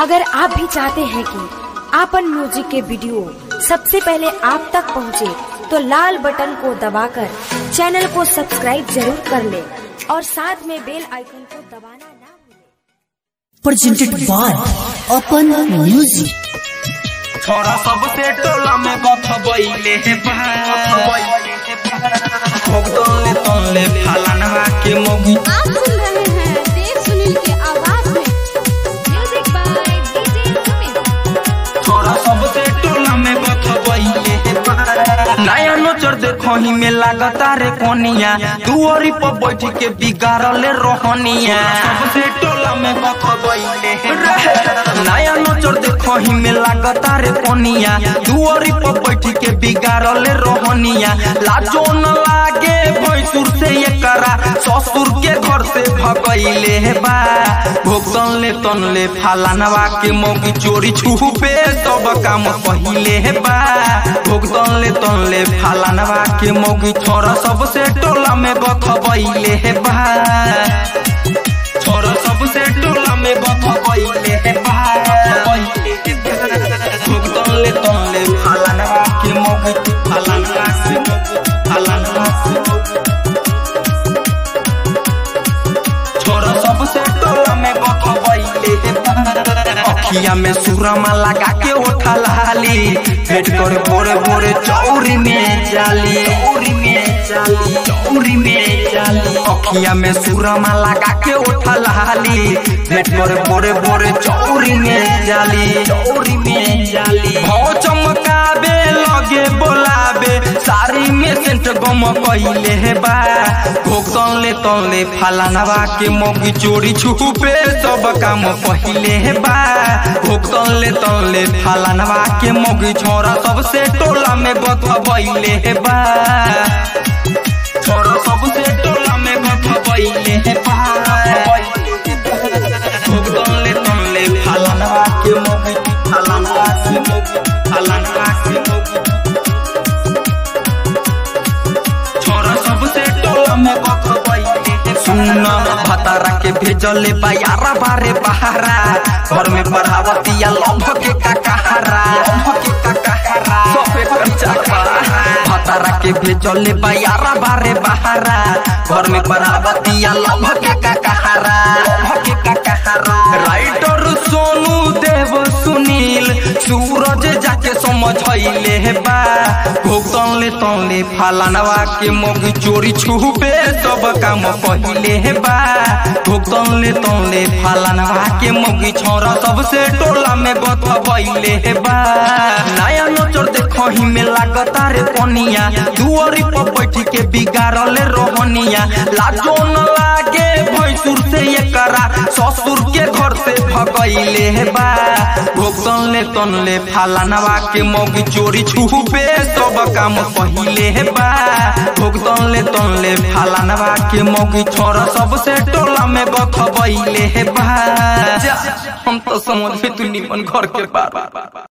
अगर आप भी चाहते हैं कि आपन म्यूजिक के वीडियो सबसे पहले आप तक पहुंचे, तो लाल बटन को दबाकर चैनल को सब्सक्राइब जरूर कर ले और साथ में बेल आइकन को दबाना ना भूलें। presented by Open Music. छोरा सबसे टोला में गथबैले हे भोगदोले तोले फलानवा के मोगी आप सुन रहे हैं देव सुनील के आवाज में म्यूजिक बाय डीजे सुमित छोरा सबसे टोला में गथबैले हे नया नोचर देखो ही में लागता रे कोनिया दुआरी पर बैठ के बिगाड़ले रोहनिया सबसे टोला में गथबैले हे नया नोचर देखो ही में लागता रे कोनिया दुआरी पर बैठ के बिगाड़ले रोहनिया लाजो न लागे भैंसुर से ये करा ससुर के घर से भगैले हे बा भोगतन ले तन ले फालानवा के मोगी चोरी छुपे सब काम पहिले हे बा भोगतन ले तन ले फालानवा के मोगी छोरा सबसे टोला में बखबैले हे बा छोरा सबसे टोला में बखबैले हे बा भोगतन ले तन ले फालानवा के मोगी फालानवा से मोगी फालानवा से मोगी छोरा सबसे टोला में बखबैले अखिया में सुरमा लगा के उठा लाली भेट कर बोरे बोरे चौरी में जाली चौरी में जाली चौरी में जाली अखिया में सुरमा लगा के उठा लाली भेट कर बोरे बोरे चौरी में जाली चौरी में जाली हो चमकाबे लगे बोलाबे सारी में सेंट गम कइले हे बा भोगतन ले तन ले फलानवा के मोगी चोरी छुपे सब काम पहिले हे बा भोगतन ले तन ले फलानवा के मोगी छोरा सबसे टोला में गथबैले हे बा छोरा सबसे टोला में गथबैले हे बा भोगतन ले तन ले फलानवा के मोगी फलानवा के मोगी फलानवा के मोगी छोरा सबसे टोला में बखबैले सुन भतारा के भेजले बायारा बारे बहारा घर में पढ़ावतिया लंभ के काकाहारा लंभ के काकाहारा सबे खर्चा भतारा के भेजले बायारा बारे बहारा घर में पढ़ावतिया लंभ के काकाहारा लंभ के काकाहारा राइटर सोनू देव सुनील सूरज जाके समझैले हे बा भोगतन ले तन ले फालानवा के मोगी चोरी छुपे सब काम पहिले हे बा भोगतन ले तन ले फालानवा के मोगी छोरा सबसे टोला में गथबैले हे बा नया नजर देखो ही में लागता रे पनिया दुआरी पर बैठ के बिगाड़ले रोहनिया लाजो न लागे भैंसुर से ये करा ससुर के घर से भगैले हे बा भोगतन ले तन ले फालानवा के मोगी चोरी छुपे सब काम पहिले हे बा भोगतन ले तन ले फालानवा के मोगी छोरा सबसे टोला में गथबैले हे बा जा, हम तो समझ में तू निमन घर के बार